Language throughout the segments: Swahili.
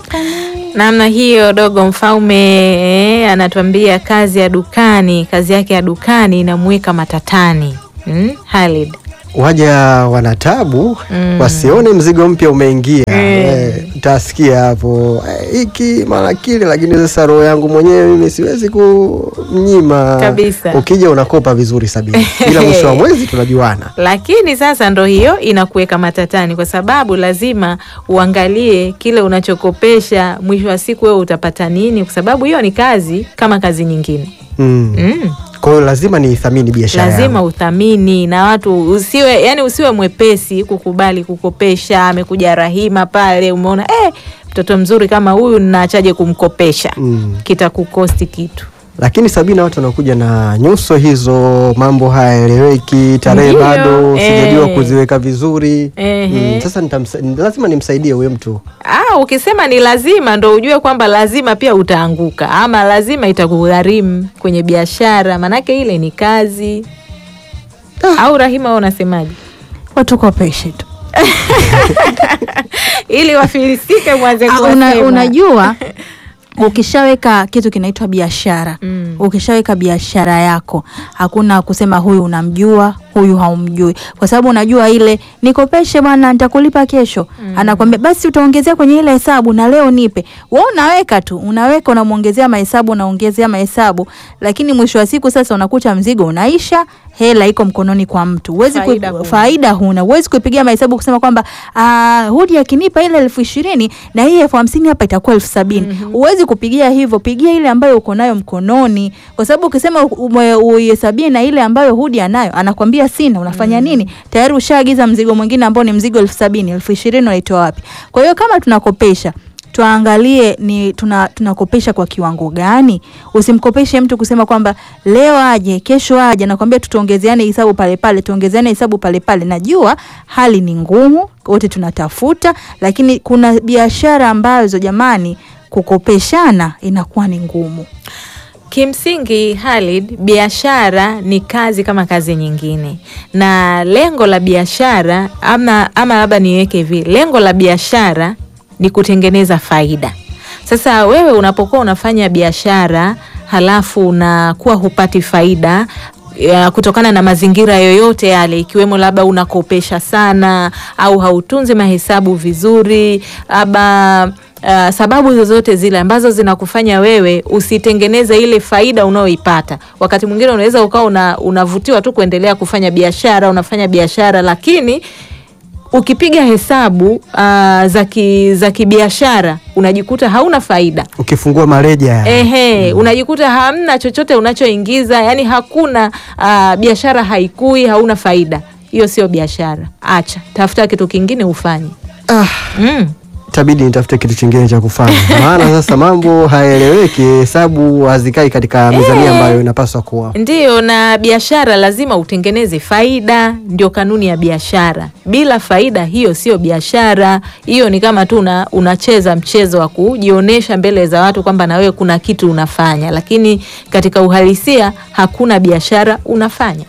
Namna hiyo dogo mfaume eh, anatuambia kazi ya dukani, kazi yake ya dukani inamweka matatani. Hmm? Halid. waja wanatabu Mm. wasione mzigo mpya umeingia. Mm. Eh, utasikia hapo eh, hiki mara kile, lakini sasa roho yangu mwenyewe mimi siwezi kumnyima Kabisa. Ukija unakopa vizuri sabini, ila mwisho wa mwezi tunajuana. Lakini sasa ndo hiyo inakuweka matatani, kwa sababu lazima uangalie kile unachokopesha, mwisho wa siku wewe utapata nini, kwa sababu hiyo ni kazi kama kazi nyingine Mm. mm. Kwa hiyo lazima niithamini biashara Lazima yangu. uthamini na watu usiwe, yani usiwe mwepesi kukubali kukopesha. Amekuja Rahima pale, umeona eh, mtoto mzuri kama huyu naachaje kumkopesha? Mm. Kitakukosti kitu. Lakini Sabina, watu wanakuja na nyuso hizo, mambo hayaeleweki, tarehe Ndiyo, bado sijajua eh. kuziweka vizuri. Ehe. Mm, sasa nitamsa, lazima nimsaidie huyo mtu. Ah, ukisema ni lazima ndo ujue kwamba lazima pia utaanguka, ama lazima itakugharimu kwenye biashara, manake ile ni kazi. Au Rahima, wewe unasemaje? watukopeshe tu. Ili wafilisike mwanze Ah, una, kuwasema. unajua ukishaweka kitu kinaitwa biashara Mm. ukishaweka biashara yako hakuna kusema huyu unamjua huyu haumjui kwa sababu unajua ile nikopeshe bwana nitakulipa kesho anakwambia basi utaongezea kwenye ile hesabu na leo nipe we unaweka tu unaweka unamwongezea mahesabu unaongezea mahesabu lakini mwisho wa siku sasa unakuta mzigo unaisha hela iko mkononi kwa mtu huwezi kui- Faida huna. faida huna huwezi kuipigia mahesabu kusema kwamba ah, hudi akinipa ile elfu ishirini na hii elfu hamsini hapa itakuwa elfu sabini huwezi kupigia hivyo pigia ile ambayo uko nayo mkononi kwa sababu ukisema ume- uihesabie na ile ambayo hudi anayo anakwambia sina unafanya nini tayari ushaagiza mzigo mwingine ambao ni mzigo elfu sabini elfu ishirini unaitoa wapi kwa hiyo kama tunakopesha tuangalie ni tuna, tunakopesha kwa kiwango gani. Usimkopeshe mtu kusema kwamba leo aje kesho aje, nakwambia tutaongezeane hesabu pale pale, tuongezeane hesabu pale pale. Najua hali ni ngumu, wote tunatafuta, lakini kuna biashara ambazo jamani, kukopeshana inakuwa ni ngumu. Kimsingi Halid, biashara ni kazi kama kazi nyingine, na lengo la biashara ama, ama labda niweke hivi, lengo la biashara ni kutengeneza faida. Sasa wewe unapokuwa unafanya biashara halafu unakuwa hupati faida ya kutokana na mazingira yoyote yale, ikiwemo labda unakopesha sana au hautunzi mahesabu vizuri, labda uh, sababu zozote zile ambazo zinakufanya wewe usitengeneze ile faida unayoipata. Wakati mwingine unaweza ukawa una, unavutiwa tu kuendelea kufanya biashara, unafanya biashara lakini ukipiga hesabu uh, za ki- za kibiashara unajikuta hauna faida. Ukifungua mareja Ehe, unajikuta hamna chochote unachoingiza, yani hakuna uh, biashara haikui, hauna faida. Hiyo sio biashara, acha, tafuta kitu kingine ufanye. ah, Mm. itabidi nitafute kitu chingine cha kufanya, maana sasa mambo hayaeleweki, hesabu hazikai katika mizania ambayo inapaswa kuwa. Ndiyo, na biashara lazima utengeneze faida, ndio kanuni ya biashara. Bila faida, hiyo sio biashara. Hiyo ni kama tu una, unacheza mchezo wa kujionyesha mbele za watu kwamba na wewe kuna kitu unafanya, lakini katika uhalisia hakuna biashara unafanya.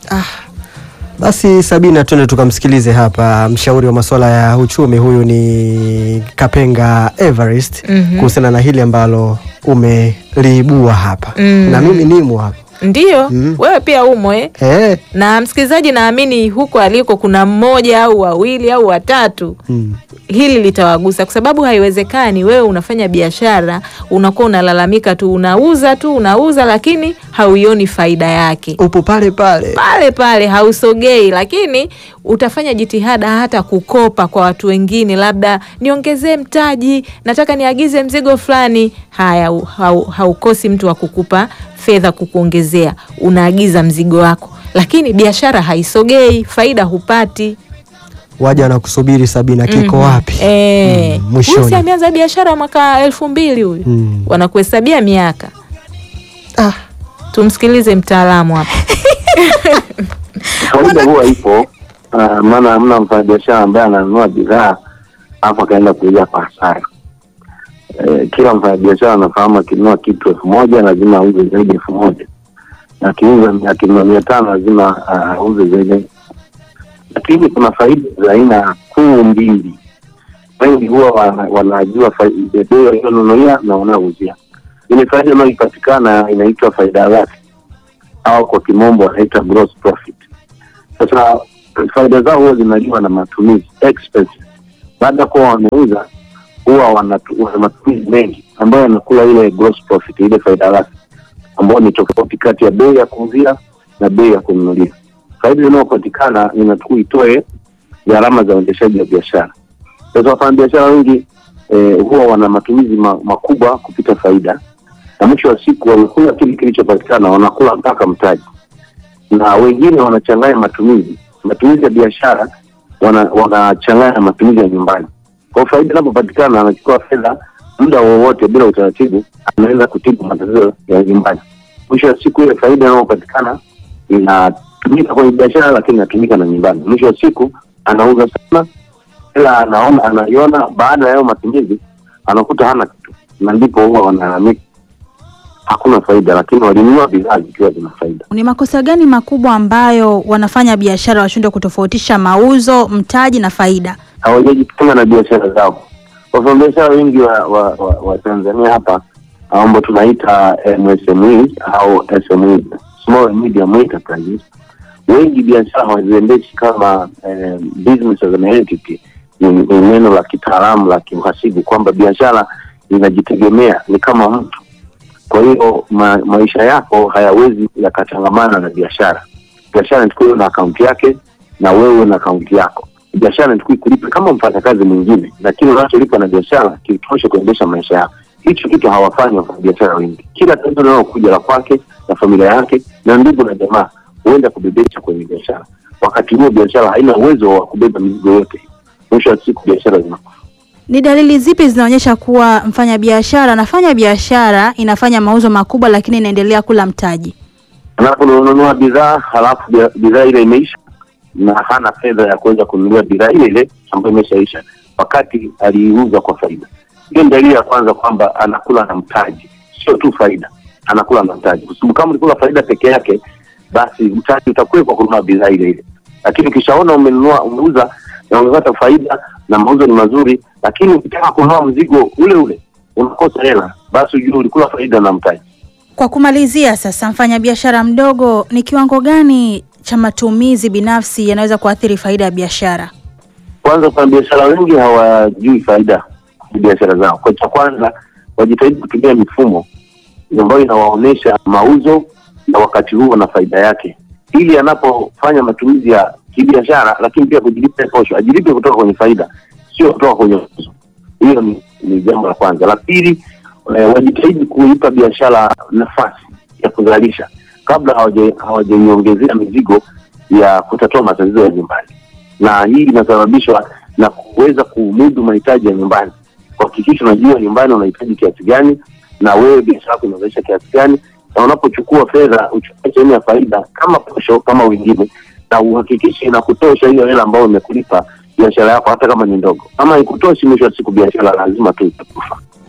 Basi Sabina, twende tukamsikilize hapa mshauri wa masuala ya uchumi. Huyu ni Kapenga Everest Mhm. kuhusiana na hili ambalo umeliibua hapa Mm. na mimi nimo hapa Ndiyo, Mm. wewe pia umo eh? eh. na msikilizaji, naamini huko aliko kuna mmoja au wawili au watatu mm. hili litawagusa kwa sababu haiwezekani wewe unafanya biashara unakuwa unalalamika tu, unauza tu unauza, lakini hauioni faida yake upo pale pale pale pale, hausogei. Lakini utafanya jitihada hata kukopa kwa watu wengine, labda niongezee mtaji, nataka niagize mzigo fulani. Haya, hau- hau- haukosi mtu wa kukupa fedha kukuongezea, unaagiza mzigo wako, lakini biashara haisogei, faida hupati. waja wanakusubiri Sabina, kiko wapi? Eh, Mm, huyu mwishoni. si ameanza biashara mwaka elfu mbili huyu Mm. wanakuhesabia miaka. Ah, Tumsikilize mtaalamu hapa. Faida huwa ipo uh, maana hamna mfanyabiashara ambaye ananunua bidhaa alafu akaenda kuuza kwa hasara. Eh, kila mfanyabiashara anafahamu akinunua kitu elfu moja lazima auze zaidi elfu moja na akiuza akinunua mia tano lazima ah, auze zaidi. Lakini kuna faida za aina kuu mbili. wengi huwa wana- wanajua fai- bei walionunulia na wanaouzia. Ile faida inayoipatikana inaitwa faida ghafi au kwa kimombo wanaita gross profit. Sasa faida zao huwa zinaliwa na matumizi expenses. Baada ya kuwa wameuza, huwa wana wana matumizi mengi ambayo yanakula ile gross profit, ile faida ghafi ambayo ni tofauti kati ya bei ya kuuzia na bei ya kununulia. Faida inayopatikana inatakiwa itoe gharama za uendeshaji wa biashara. Sasa wafanyabiashara wengi eh, huwa wana matumizi ma, makubwa kupita faida, na mwisho wa siku wamekula kile kilichopatikana, wanakula mpaka mtaji, na wengine wanachanganya matumizi matumizi ya biashara wana- wanachanganya na matumizi ya nyumbani. Kwa hiyo faida inapopatikana, anachukua fedha muda wowote bila utaratibu, anaweza kutibu matatizo ya nyumbani. Mwisho wa siku ile faida inayopatikana inatumika kwenye biashara, lakini inatumika na nyumbani. Mwisho wa siku anauza sana, ila anaona anaiona baada ya hayo matumizi anakuta hana kitu, na ndipo huwa wanalalamika hakuna faida, lakini walinunua bidhaa zikiwa zina faida. Ni makosa gani makubwa ambayo wanafanya biashara washindwe kutofautisha mauzo, mtaji na faida? hawajajitenga na biashara zao. Wafanyabiashara wengi wa, wa, wa, wa Tanzania hapa ambao tunaita MSME au SME, small and medium enterprises, wengi biashara hawaziendeshi kama eh, business as an entity. Ni ni neno la kitaalamu la kiuhasibu kwamba biashara inajitegemea, ni kama mtu. Kwa hiyo ma, maisha yako hayawezi yakachangamana na biashara. Biashara inatakiwa iwe na akaunti yake na wewe na akaunti yako. Biashara inatakiwa ikulipe kama mfanyakazi mwingine, lakini unacholipa na biashara kitoshe kuendesha maisha yako. Hicho kitu hawafanyi wafanyabiashara wengi. Kila tatizo linalokuja la kwake na familia yake na ndugu na jamaa huenda kubebesha kwenye biashara, wakati huo biashara haina uwezo wa kubeba mizigo yote. Mwisho wa siku biashara zinakufa. Ni dalili zipi zinaonyesha kuwa mfanyabiashara anafanya biashara inafanya mauzo makubwa lakini inaendelea kula mtaji? anaponunua bidhaa halafu bia- bidhaa ile imeisha na hana fedha ya kuweza kununua bidhaa ile ile ambayo imeshaisha wakati aliiuza kwa faida. Hiyo ni dalili ya kwanza kwamba anakula na mtaji, sio tu faida, anakula na mtaji, kwa sababu kama ulikula faida peke yake, basi mtaji utakuwa kwa kununua bidhaa ile ile. Lakini ukishaona umenunua, umeuza na umepata faida na mauzo ni mazuri, lakini ukitaka kununua mzigo ule ule unakosa hela, basi ujue ulikula faida na mtaji. Kwa kumalizia sasa, mfanyabiashara mdogo, ni kiwango gani cha matumizi binafsi yanaweza kuathiri faida ya biashara? kwanza kwa biashara wengi hawajui faida ya biashara zao. Kwa cha kwanza wajitahidi kutumia mifumo ambayo inawaonyesha mauzo na wakati huo na faida yake, ili anapofanya matumizi ya kibiashara, lakini pia kujilipa posho, ajilipe kutoka kwenye faida, sio kutoka kwenye mauzo. Hiyo ni, ni jambo la kwanza. La pili, eh, wajitahidi kuipa biashara nafasi ya kuzalisha kabla hawaja- hawajaiongezea mizigo ya kutatua matatizo ya nyumbani na hii inasababishwa na kuweza kumudu mahitaji ya nyumbani. Kuhakikisha unajua nyumbani unahitaji kiasi gani, na wewe biashara yako inazalisha kiasi gani, na unapochukua fedha uchukue sehemu ya faida kama posho kama wengine, na uhakikishe inakutosha hiyo hela ambayo imekulipa biashara yako, hata kama ni ndogo. Kama ikutoshi, mwisho wa siku biashara lazima tu itakufa.